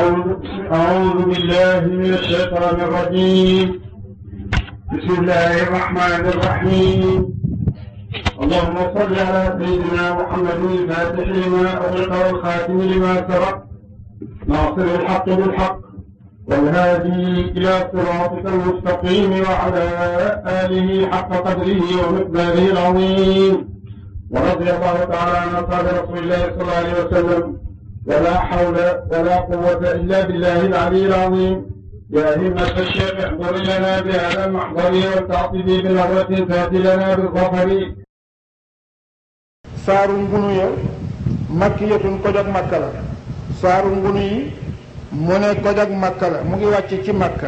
أعوذ أعوذ بالله من الشيطان الرجيم بسم الله الرحمن الرحيم اللهم صل على سيدنا محمد الفاتح لما أغلق والخاتم لما سبق ناصر الحق بالحق والهادي إلى صراطك المستقيم وعلى آله حق قدره ومقداره العظيم ورضي الله تعالى عن أصحاب رسول الله صلى الله عليه وسلم ولا حول ولا قوة إلا بالله العلي العظيم يا همة الشيخ احضر لنا بهذا المحضر والتعطيب بنظرة فات لنا بالظفر saaru ngunu ya makkiyatun koj ak makka la saaru ngunu yi mu ne koj ak makka la mu ngi wàcc ci makka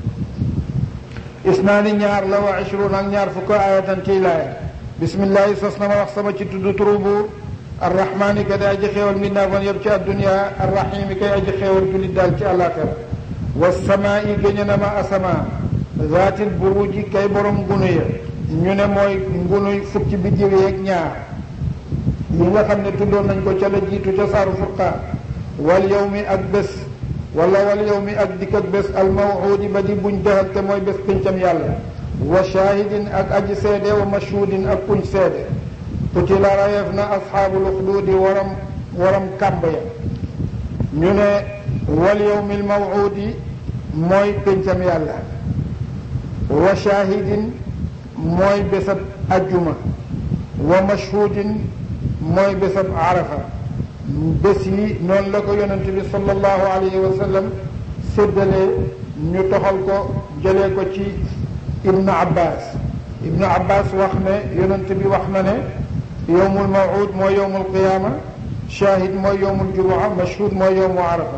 isnaani ñaar la wa ishruun ak ñaar fukk ayatan ciy laaya bismillahi sos na ma wax sama ci tudd turu buur arrahmaani ka day aji xéewal mbindaafoon yëpp ci addunia arrahimi kay aji xéewal jullit daal ci àllaaxira wasamaa'i géñe na ma asamaa zaatil buruji kay borom ngunu ya ñu ne mooy ngunuy fukki biddiw yeeg ñaar yi nga xam ne tuddoon nañ ko ca la jiitu ca saaru furqaan wal yawmi ak bés wala wal yawmi ak dikk ak bés al mawuudi ba di buñ dëxal te mooy bés pincam yàlla wa shahidin ak aji seede wa mashhudin ak kuñ seede qutila rayeef na asxaabul uxduudi waram waram kàmb ya ñu ne wal yawmi al mawuudi mooy pincam yàlla wa shahidin mooy bésab ajjuma wa mashhudin mooy bésab arafa bés yi noonu la ko yonent bi sallallahu alayhi wa sallam séddalee ñu toxal ko jëlee ko ci ibnu abbas ibnu abbas wax ne yonent bi wax na ne yowmul mawud mooy yowmul qiyaama shahid mooy yowmul jumua mashhud mooy yowmu arafa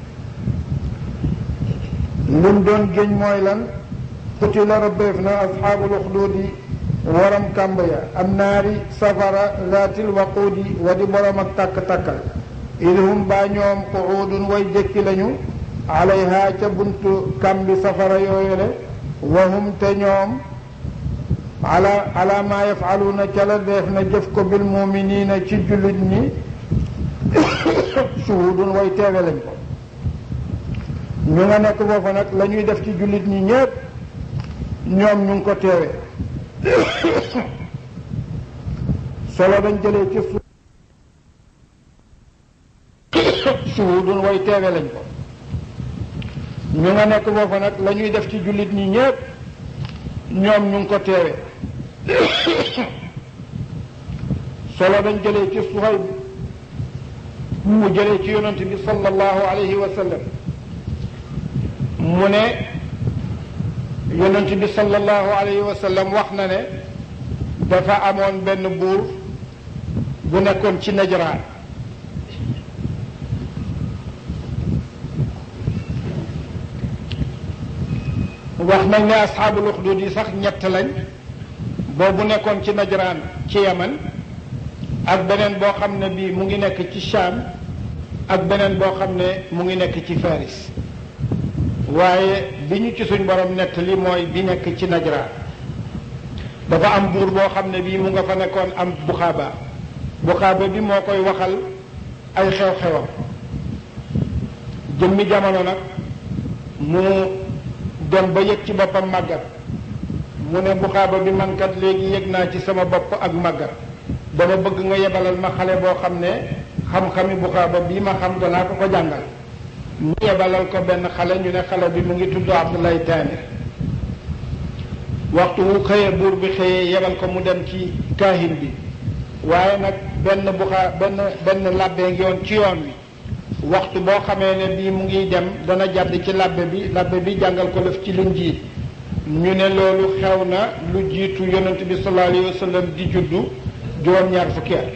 lim doon géñ mooy lan qutila rabbeef na asxaabul uxduudi waram kàmb ya am naari safara zaatil waquudi wa di borom ak tàkk-tàkkal idhum baa ñoom quudun way jëkki lañu alayha ca buntu kàmbi safara yooyule wa hum te ñoom ala ala maa yafaluuna ca la def na jëf ko bil muminina ci jullit ñi shuhudun way teewe lañ ko ñu nga nekk foofa nag la ñuy def ci jullit ñi ñépp ñoom ñu ngi ko teewe solo dañ jëlee ci suuf suhudun way teewe lañ ko ñu nga nekk foofa nag la ñuy def ci jullit ñi ñépp ñoom ñu ngi ko teewe solo dañ jëlee ci Suhayb mu jëlee ci yonent bi sallallahu alayhi wa sallam mu ne yonent bi sallallahu alayhi wa sallam wax na ne dafa amoon benn buur bu nekkoon ci najraan wax nañ ne asxaabul uxdud yi sax ñett lañ boobu nekkoon ci najraan ci yaman ak beneen boo xam ne bii mu ngi nekk ci Shaam ak beneen boo xam ne mu ngi nekk ci Faris waaye bi ñu ci suñ borom nett li mooy bi nekk ci najraan dafa am buur boo xam ne bii mu nga fa nekkoon am buxaaba buxaaba bi moo koy waxal ay xew-xewam jëmmi jamono nag mu dem ba yëg ci boppam màggat mu ne buxaaba bi man kat léegi yëg naa ci sama bopp ak màggat dama bëgg nga yebalal ma xale boo xam ne xam-xami buxaaba bii ma xam danaa ko ko jàngal mu yebalal ko benn xale ñu ne xale bi mu ngi tudd Abdoulaye Taani waxtu wu xëyee buur bi xëyee yebal ko mu dem ci kaahin bi waaye nag benn buxaa benn benn làbbee ngi yoon ci yoon wi waxtu boo xamee ne bii mu ngi dem dana jàdd ci làbbe bi làbbe bi jàngal ko def ci linjiil ñu ne loolu xew na lu jiitu yonent bi sallallahu alayhi wa sallam di juddu juróom-ñaar fukki at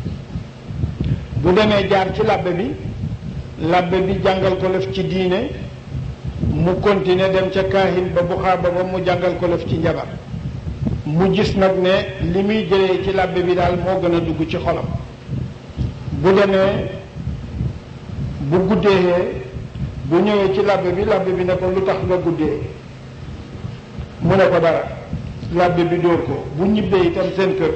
bu demee jaar ci làbbe bi làbbe bi jàngal ko def ci diine mu continuer dem ca kaahin ba buxaaba ba mu jàngal ko lëf ci njabar mu gis nag ne li muy jëlee ci làbbe bi daal moo gën a dugg ci xolam bu demee bu guddee bu ñëwee ci làbbe bi làbbe bi ne ko lu tax nga guddee mu ne ko dara làbbe bi dóor ko bu ñibbee itam seen kër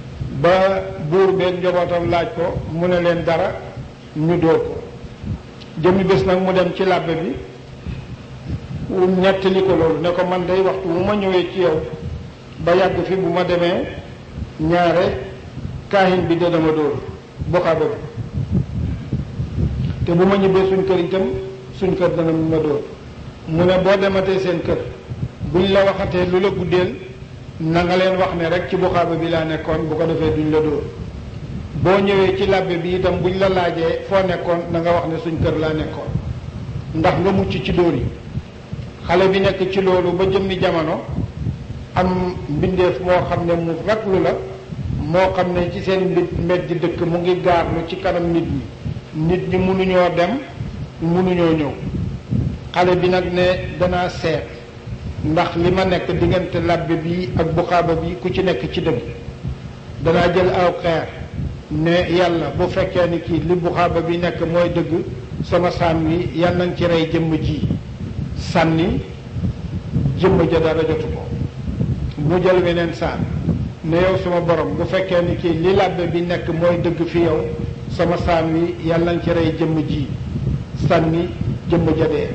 ba buur beeg njabootam laaj ko mu ne leen dara ñu dóor ko jëmmi bés nag mu dem ci làbbe bi nettali ko loolu ne ko man day waxtu bu ma ñëwee ci yow ba yàgg fi bu ma demee ñaare kaahin bi da dama dóor boxaaba bi te bu ma ñibbee suñ kër itam suñ kër dana ma dóor mu ne boo dematee seen kër buñ la waxatee lu la guddeel na nga leen wax ne rek ci buxaaba bi laa nekkoon bu ko defee duñ la dóor boo ñëwee ci làbbe bi itam buñ la laajee foo nekkoon na nga wax ne suñ kër laa nekkoon ndax nga mucc ci dóor yi xale bi nekk ci loolu ba jëmmi jamono am mbindeef moo xam ne mu raglu la moo xam ne ci seen mbi mbedd dëkk mu ngi gaarlu ci kanam nit ñi nit ñi mënuñoo dem mënuñoo ñëw xale bi nag ne danaa seet ndax li ma nekk diggante labbe bi ak buxaaba bi ku ci nekk ci dëgg danaa jël aw xeer ne yàlla bu fekkee ni kii li buxaaba bi nekk mooy dëgg sama saan wi yàlla nañ ci rey jëmm ji sànni jëmm ja dara jotu ko mu jël weneen saan ne yow sama borom bu fekkee ni kii li labbe bi nekk mooy dëgg fi yow sama saan wi yàlla nañ ci rey jëmm ji sànni jëmm ja dee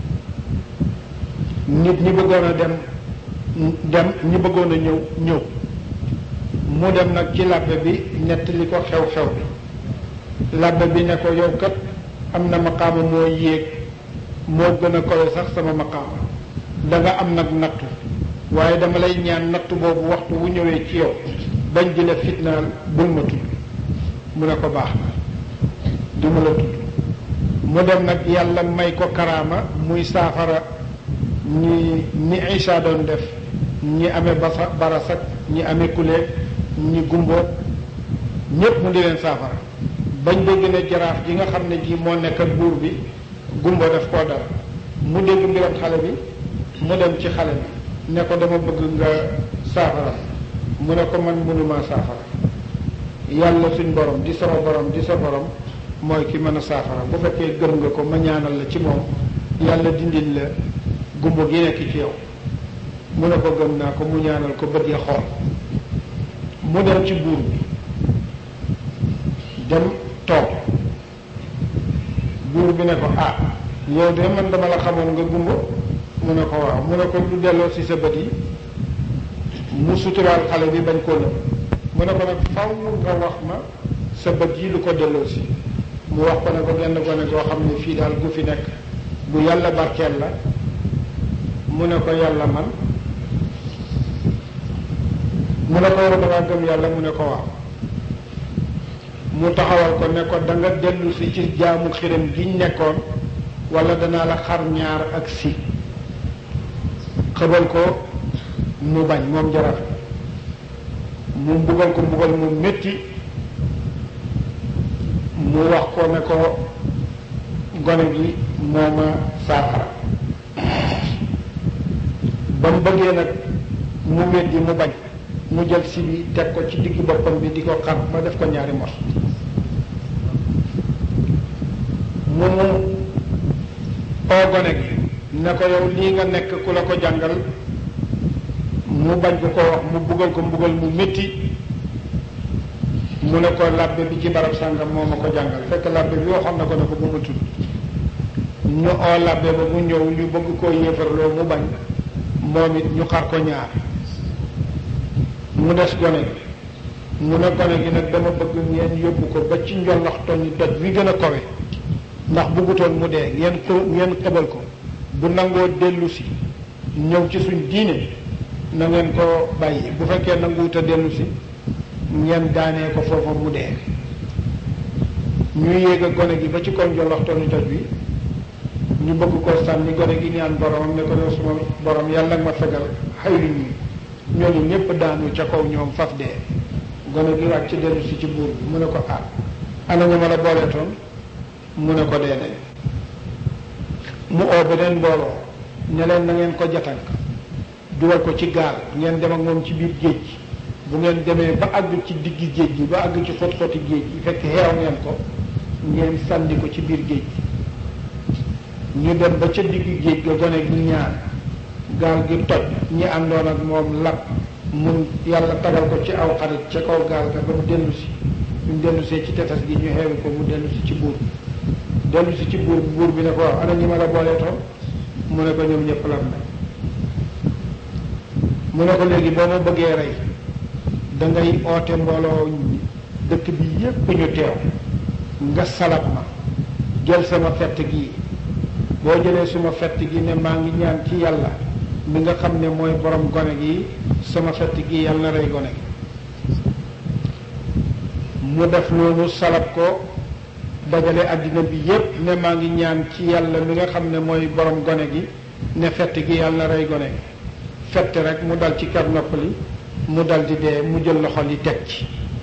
nit ñi bëggoon a dem dem ñi bëggoon a ñëw ñëw mu dem nag ci labbe bi nettali ko xew-xew bi labbe bi ne ko yow kat am na maqaama moo yéeg moo gën a kowe sax sama maqaama da nga am nag nattu waaye dama lay ñaan nattu boobu waxtu wu ñëwee ci yow bañ di la fitnaal bul ma tudd mu ne ko baax na du ma la tudd mu dem nag yàlla may ko karaama muy saafara ñi ni Isa doon def ñi amee basa barasak ñi amee kuleeg ñi gumboot ñépp mu di leen saafara bañ dégg ne jaraaf ji nga xam ne ji moo nekk ak buur bi gumbo def koo dara mu dégg mbiram xale bi mu dem ci xale bi ne ko dama bëgg nga saafara mu ne ko man mënumaa saafara yàlla suñ borom di sama borom di sa borom mooy ki mën a saafara bu fekkee gëm nga ko ma ñaanal la ci moom yàlla dindil la gumbo gi nekk ci yow mu ne ko gëm naa ko mu ñaanal ko bët ya xool mu dem ci buur bi dem toog buur bi ne ko ah yow de man dama la xamoon nga gumbo mu ne ko waaw mu ne ko lu delloo ci sa bët yi mu suturaal xale bi bañ koo lëm mu ne ko nag faw nga wax ma sa bët yi lu ko delloo si mu wax ko ne ko genn gone goo xam ne fii daal gu fi nekk bu yàlla barkeel la mu ne ko yàlla man mu ne ko yow dangaa gëm yàlla mu ne ko waaw mu taxawal ko ne ko da nga dellu si ci jaamu xiram giñ nekkoon wala danaa la xar ñaar ak si xëbal ko mu bañ moom jaraaf mu mbugal ko mbugal mu métti mu wax ko ne ko gone gi moo ma saafara ba mu bëggee nag mu weddi mu bañ mu jël si bi teg ko ci digg boppam bi di ko xar ba def ko ñaari mos mu mu oo gone gi ne ko yow lii nga nekk ku la ko jàngal mu bañ ko ko wax mu buggal ko mbugal mu métti mu ne ko labbe bi ci barab sàngam moo ma ko jàngal fekk labbe bi waxoon na ko ne ko bu ma tudd ñu oo labbe ba mu ñëw ñu bëgg koo yéefarloo mu bañ moom it ñu xar ko ñaar mu des gone gi mu ne gone gi nag dama bëgg ngeen yóbbu ko ba ci njollox toñ doj wi gën a kawe ndax buggutoon mu dee ngeen ko ngeen xëbal ko bu nangoo dellu si ñëw ci suñ diine na ngeen ko bàyyi bu fekkee nanguwut a dellu si ngeen daanee ko foofa mu dee ñu yéeg a gone gi ba ci kon njollox toñ doj wi ñu bëgg ko sànni gone gi ñaan boromam ne ko yow suma borom yàlla nga ma fegal xaylu ñi ñooñu ñëpp daanu ca kaw ñoom faf dee gone gi wàcc dellu si ci buur bi mu ne ko ah ana ñu ma la booleetoon mu ne ko dee nañ mu oo beneen mbooloo ne leen na ngeen ko jatank dugal ko ci gaal ngeen dem ak moom ci biir géej gi bu ngeen demee ba àgg ci diggi géej gi ba àgg ci xot-xoti géej gi fekk xeew ngeen ko ngeen sànni ko ci biir géej gi ñu dem ba ca digg géej ga gone gi ñaan gaal gi toj ñi àndoon ak moom lab mun yàlla tagal ko ci aw xarit ca kaw gaal ga ba mu dellu si ñu dellu see ci tefes gi ñu xeewi ko mu dellu si ci buur bi dellu si ci buur buur bi ne ko waaw ana ñi ma la boolee toon mu ne ko ñoom ñëpp lam nañ mu ne ko léegi boo ma bëggee rey da ngay oote mbooloo dëkk bi yépp ñu teew nga salab ma jël sama fett gi boo jëlee suma fett gi ne maa ngi ñaan ci yàlla mi nga xam ne mooy borom gone gi sama fett gi yàlla na rey gone gi mu def loolu salab ko dajale àddina bi yépp ne maa ngi ñaan ci yàlla mi nga xam ne mooy borom gone gi ne fett gi yàlla na rey gone gi fett rek mu dal ci kar noppali mu dal di dee mu jël loxo li teg ci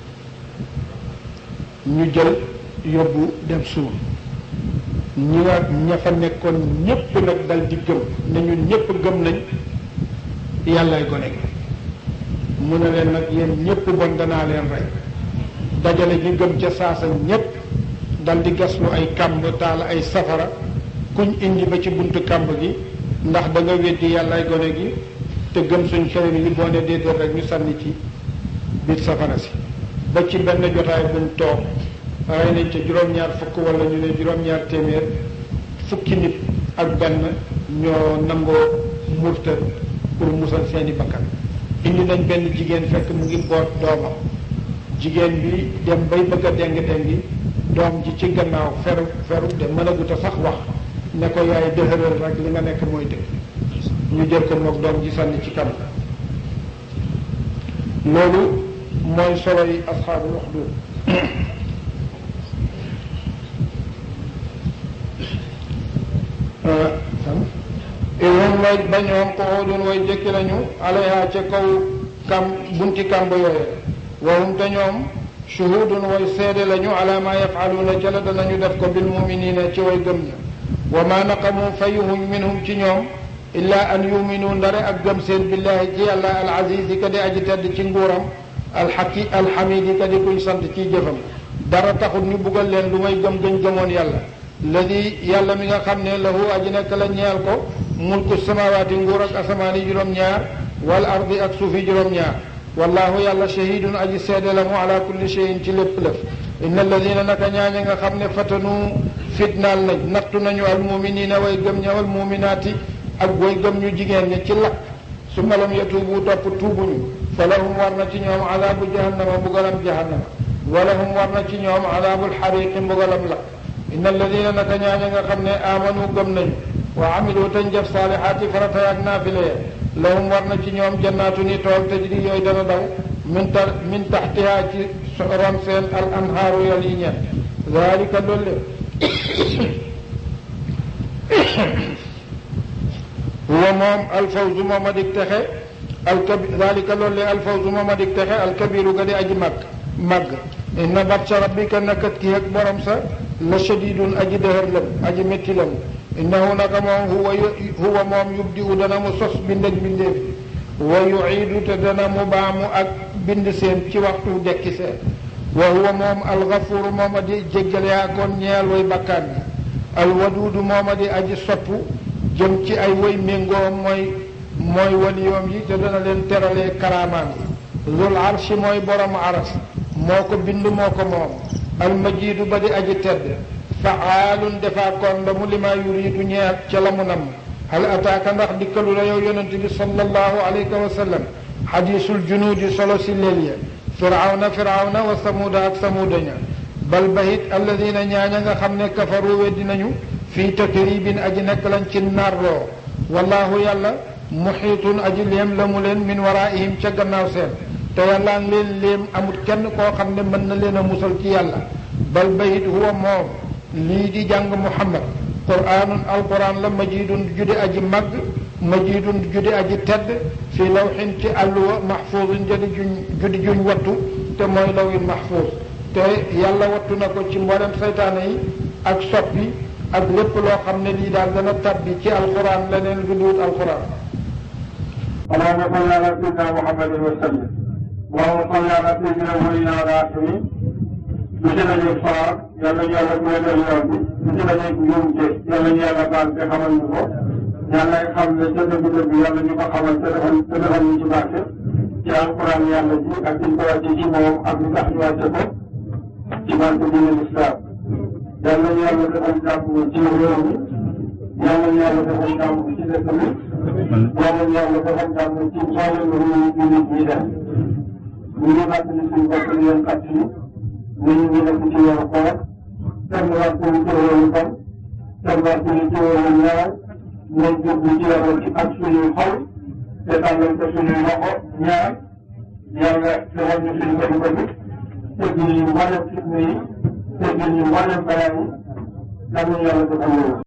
ñu jël yóbbu dem suul ñi nga ña fa nekkoon ñépp nag dal di gëm ne ñun ñépp gëm nañ yàllay gone gi mu ne leen nag yéen ñépp bon danaa leen rey dajale ñu gëm ca saasa ñépp dal di gaslu ay kàmb taal ay safara kuñ indi ba ci buntu kàmb gi ndax da nga weddi yàllay gone gi te gëm suñ xerin yi boo ne déedéet rek ñu sànni ci biir safara si ba ci benn jotaay buñ toog rey nañ ca juróom-ñaar fukk wala ñu ne juróom-ñaar téeméer fukki nit ak benn ñoo nangoo murtad pour musal seeni bakkan indi nañ benn jigéen fekk mu ngi boot doomam jigéen bi dem bay bëgg a deng dengi doom ji ci gannaaw feru feru de mënagut a sax wax ne ko yaay dëhëral rek li nga nekk mooy dëgg ñu jël ko moog doom ji sànni ci kam loolu mooy solo yi asxaabul uxdud ihum way ba ñoom quudun way jëkki lañu alayha ca kaw kam bunti kàmb yooye wahum te ñoom shuhudun way seede lañu ala ma yafaluuna ca la danañu def ko bil muminina ci way gëm ña wa ma naqamu fayuhum minhum ci ñoom illa an yuminu ndare ak gëm seen billahi ci yàlla al azizi ka di aji tedd ci nguuram alxaki alxamidi ka di kuñ sant ciy jëfam dara taxut ñu buggal leen lu may gëm gëñ gëmoon yàlla ladi yàlla mi nga xam ne lahu aji nekk la ñeel ko mulku samawaati nguur ak asamaani juróom-ñaar wal ardi ak suufi juróom-ñaar wallahu yàlla shahidun aji seede la mu ala kulli cheyin ci lépp lëf inna alladina naka ñaaña nga xam ne fatanu fitnaal nañ nattu nañu al muminina way gëm ña wal muminaati ak way gëm ñu jigéen ña ci lakk su malam yatuubu topp tuubuñu fa lahum war na ci ñoom adaabu jahannama mbugalam jahannama wa lahum war na ci ñoom adaabul xariqi mbugalam lakk inna alladina naka ñaaña nga xam ne amanu gëm nañu wa amilu tañ jëf saalihaati farata ak naafile lahum war na ci ñoom jannaatu ni tool tajri yooyu dana daw min ta min taxtiha ci ron seen al anhaaru yal yi ñeen dalika loolu huwa moom alfawzu moom a dig texe alkabi dalika loolu alfawzu moom a dig texe alkabiru ga di aji màgg màgg inna batsha rabbika nakat ki ak borom sa la shadidun aji dëhër lam aji métti lam innahu naka moom huwa huwa moom yubdi u dana mu sos bind ak bindeef wa yuiidu te dana mu baamu ak bind seen ci waxtu dekki seen wa huwa moom alxafuru moom a di jéggale yaa kon ñeel way bakkaan bi alwaduudu moom a di aji soppu jëm ci ay way méngoom mooy mooy waliyoom yi te dana leen teralee karaamaan yi zul arshi mooy borom aras moo ko bind moo ko moom almajiidu ba di aji tedd faalun defaa kon la mu lima yuriidu ñeel ca la mu nam hal ataaka ndax dikkalu la yow yonent bi sallallahu alayhi wa sallam xadiisul junuudi solo si leel ya firawna firawna wa samuuda ak samuuda ña bal bahit alladina ñaaña nga xam ne kafaru weddi nañu fii takribin aji nekk lañ ci narloo wallahu yàlla muxiitun aji léem la mu leen min waraihim ca gannaaw seen te yàlla ngi leen léem amut kenn koo xam ne mën na leen a musal ci yàlla bal bahit huwa moom lii di jàng muhammad quraanun alquran la majidun jude aji màgg majidun jude aji tedd fii lawxin ci àlluwa mahfuusin jadi juñ judi juñ wattu te mooy lawin mahfuus te yàlla wattu na ko ci mboolem saytaane yi ak soppi ak lépp loo xam ne lii daal dana tabbi ci alquran leneen lu duut alquran اللهم صل على سيدنا محمد وسلم اللهم صل على سيدنا ولينا الراحمين monsieur la ñuy faar yàlla ñu yàlla may leen yoon bi monsieur la ñuy njuumte yàlla ñu yàlla baal te xamal ñu ko yàlla xam ne ca dëgg dëgg yàlla ñu ko xamal te defal te defal ñu ci barke ci alquran yàlla ji ak ñu ko wàcce ci moom ak ñu tax ñu wàcce ko ci barke diine l'islam yal nañu yàlla defal jàmm ci réew mi yal nañu yàlla defal jàmm ci dëkk bi yal nañu yàlla defal jàmm ci mboolem réew yi nit ñi def ñu ngi fàttali suñu bopp di leen fàttali ni ñu ngi nekk ci weeru koor kenn wàccul ci weeru fan kenn wàccul ci weeru ñaar nañ jublu ci yàlla ci ak suñuy xol te tàllal ko suñuy loxo ñaar yàlla defal ñu suñu bëri bëri teggil ñu mboolem fitna yi teggil ñu mboolem balaa yi yàlla defal loolu